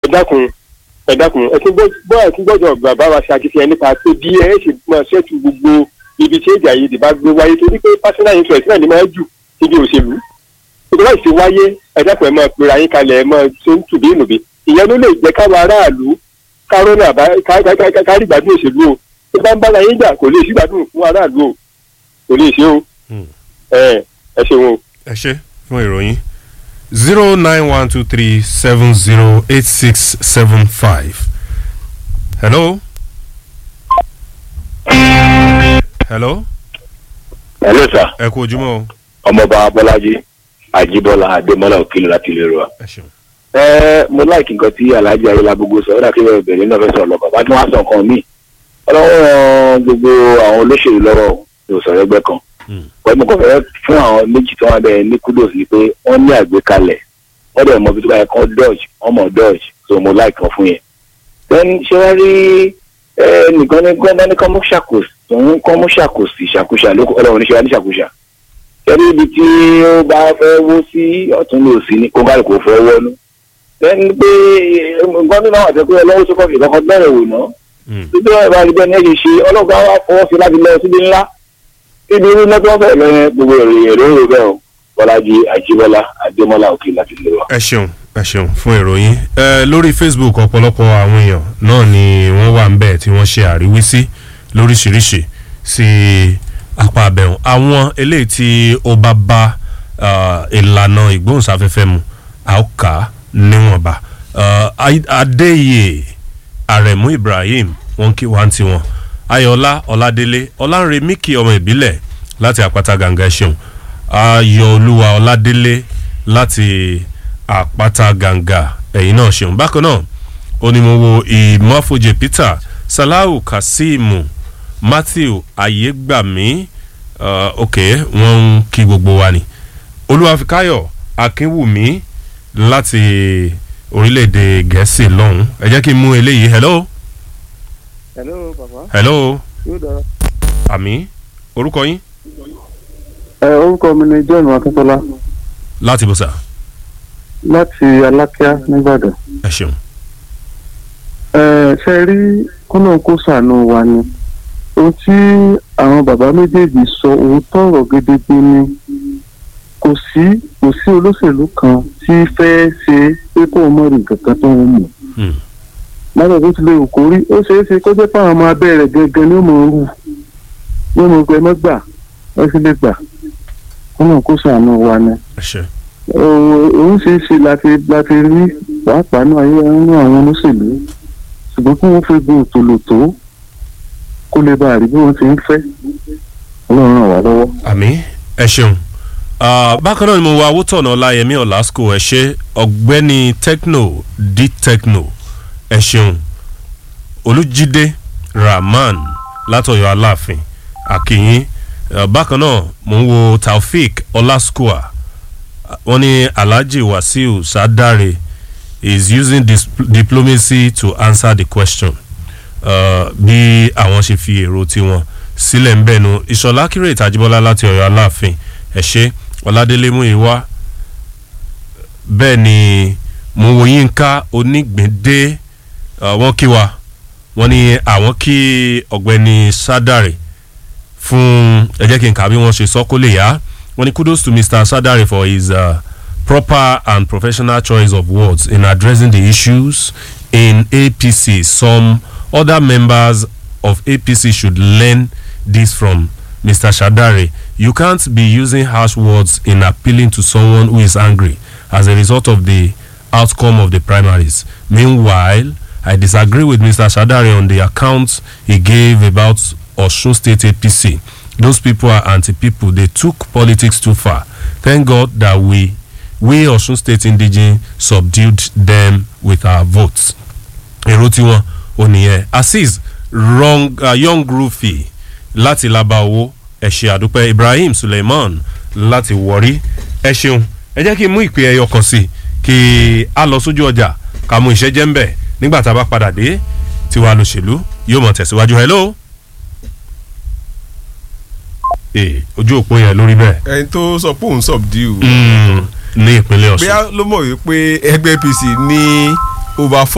dákun ẹ dákun ẹ tún gbọ́ ẹ tún gbọ́dọ̀ bàbá wa ṣàkíyèsí nípa pé bí ẹ ṣe máa ṣètò gbogbo ibi tí èdè àìyedè bá gbé wáyé torí pé personal interest náà ni máa jù síbi òṣèlú ìjọba ìṣe wáyé ẹ dákun ẹ máa pera yín kalẹ̀ ẹ máa ṣe ń tùbí ìnùbí ìyẹn ló lè jẹ́ káwọn aráàlú kárọ́nà kárí ìgbádùn òṣèlú o tó bá ń bára yín jà kò lè sí ìgbádùn fún aráàlú o kò lè ṣe o ẹ ẹ ṣeun o. ẹ ṣe fún ìròyìn zero nine one two three seven zero eight six seven five. hello. hello. hello sir ẹ kú ojúmọ́ o. ọmọọba bọlájí àjíbọlá adémọlá òkèlè láti ilé wa. ẹ ṣeun. ẹ mo láìkí nǹkan tí alhaji ayélujára gbogbo sọ ó dà kí bẹ́ẹ̀ bẹ̀rẹ̀ náà fẹ́ sọ lọ bàbá tí wọ́n á sọ nǹkan míì ọlọ́wọ́ ran gbogbo àwọn olóṣèlú lọ́wọ́ ní òsọ̀rọ̀ ẹgbẹ́ kan pẹ̀lú kò fẹ́ fún àwọn méjì tí wọ́n bẹ̀ ní kudos ni pé wọ́n ní àgbékalẹ̀ wọ́n dẹ̀ mọ bí tó bá yẹ kán dodge wọ́n mọ̀ dodge so mo like wọn fún yẹn. then ṣé wọ́n rí nìkan ní gbọ́dọ̀ ní kọ́mú ṣàkóso òun kọ́mú ṣàkóso ìṣàkóso lóko ọlọ́run ní ṣe wá ní ṣàkóso. ṣẹ́ni ibi tí ó bá fẹ́ wó sí ọ̀tún lò sí ní kó bá lè kó fẹ́ wọ́nú. then pé nǹkan nínú àwọn àtẹ̀kọ́ ọlọ́wọ́ tó kọ́ fi kọ́kọ́ bẹ̀rẹ̀ wò náà. títí wọ́n bá rí bẹ́ẹ̀ ní ẹ̀ ṣe ṣe ọlọ́gbà wa fọwọ́ sí láti lọ síbi ńlá ibi irú lọ́tọ́ fẹ́ lẹ́yìn gbogbo ìròyìn èrò ìrò bẹ́ẹ̀ o bọ́lájí àjíbọ́lá adémọ́lá òkè láti lè wá. ẹ ṣeun ẹ ṣeun fún ìròyìn ẹ lórí facebook ọ̀pọ̀lọpọ̀ àwọn èèyàn náà ni wọ́n wà ń bẹ̀ tí wọ́n ṣe àríwísí lóríṣiríṣi sí apá abẹ́hùn àwọn eléyìí tí ó bá bá ìlànà ìgbóhùnsáfẹ́fẹ́ mu a ó kà á níwọ̀nba adéyè àrẹ̀mú ibrahim wọn kí wá ń tiwọn ayọ̀ọ́lá ọ̀ládélé ọ̀lànrẹ̀míkì ọmọ ìbílẹ̀ láti àpáta gàǹgà ẹ̀ṣẹ̀hùn ayọ̀ọ́lúwa ọ̀ládélé láti àpáta gàǹgà ẹ̀yìn náà ṣeun bákan náà onímọ̀wò ìmọ̀fojì peter salahu kazeem matthew ayégbàmí uh, ok wọ́n ń kí gbogbo wa ni olúwafikáyọ̀ akínwùmí láti orílẹ̀-èdè gẹ̀ẹ́sì lọ́hùn ẹ jẹ́ kí n mú eléyìí hello hello baba. hello yóò dára. àmì orúkọ yín. ẹ orúkọ mi ni john akíntola láti bó sà. láti alákíá nìbàdàn. ẹ ṣeun. ẹ ṣe rí kọ́nà kó sànù wa ni ohun tí àwọn bàbá méjèèjì sọ òótọ́ ọ̀rọ̀ gédégbé ni kò sí kò sí olóṣèlú kan tí fẹ́ẹ́ ṣe pé kó o mọ̀ rí nǹkan kan tó ń mọ̀ lábẹ́ bó tilẹ̀ wù kó rí ó ṣeé ṣe kó jẹ́ pé àwọn ọmọ abẹ́ rẹ̀ gangan ni ó mọ̀ ọ́rù ní mo gbẹ mọ́ gbà wọ́n sì lè gbà kó náà kó sànù wa ni. òun ṣe é ṣe láti láti rí pàápàá náà ayé nínú àwọn olóṣèlú ṣùgbọ́n kí wọ́n fi gun òtòlótó kó lè bá a rí bí wọ́n ti ń fẹ́ ọlọ́run ràn wá lọ́wọ́. àmì ẹ ṣeun bákan náà ni mo wo awótọ̀nà ọláyẹmí ọ̀làsíkò ẹ ṣe ọ̀gbẹ́ni techno d techno ẹ ṣeun olùjídé rahman látọ̀yọ̀ aláàfin akínyìn bákan náà mò ń wo taofik ọlásùkùà wọ́n ní alhaji wasiu sadare is using diplomacy to answer the question uh, bí àwọn ṣe fi èrò tiwọn sílẹ̀ ń bẹ̀nu ìṣọ̀lá kírè ìtajíbọ́lá láti ọ̀yọ́ aláàfin ẹ̀ ṣe ọ̀làdélé mú ìwá bẹ́ẹ̀ ni mo wo yínká onígbìndé wọ́n kí wa wọ́n ní àwọn kí ọ̀gbẹ́ni sadare fún ẹ jẹ́ kí n kà bí wọ́n ṣe sọ kó lè yá wọ́n ní kudos to mr sadare for his uh, proper and professional choice of words in addressing the issues in apc some other members of apc should learn this from mr shadare you can't be using harsh words in appealing to someone who is angry as a result of the outcome of the primaries meanwhile I disagree with Mr. Shadari on the account he gave about Osun State APC. Those people are anti-people. They took politics too far. Thank God that we, we Osun State indigene subdued them with our votes. Èrò tiwọn ò nìyẹn. Azeez wrong uh, young Rufi láti laba owó ẹ̀ṣẹ̀ àdúpẹ́ Ibrahim Suleiman láti wọ̀rí ẹ ṣeun ẹ jẹ́ kí n mú ìpè ẹyọ kan sí kí a lọ sójú ọjà ká mú ìṣẹ́jẹ́ ń bẹ̀ nígbà tá a bá padà dé tiwa lòṣèlú yóò mọ̀ tẹ̀síwájú hello. ee ojú òpó yẹn lórí bẹ́ẹ̀. ẹni tó sọ pé òun subdue. ní ìpínlẹ̀ ọ̀sùn. bóyá ló mọ̀ wípé ẹgbẹ́ apc ní over four.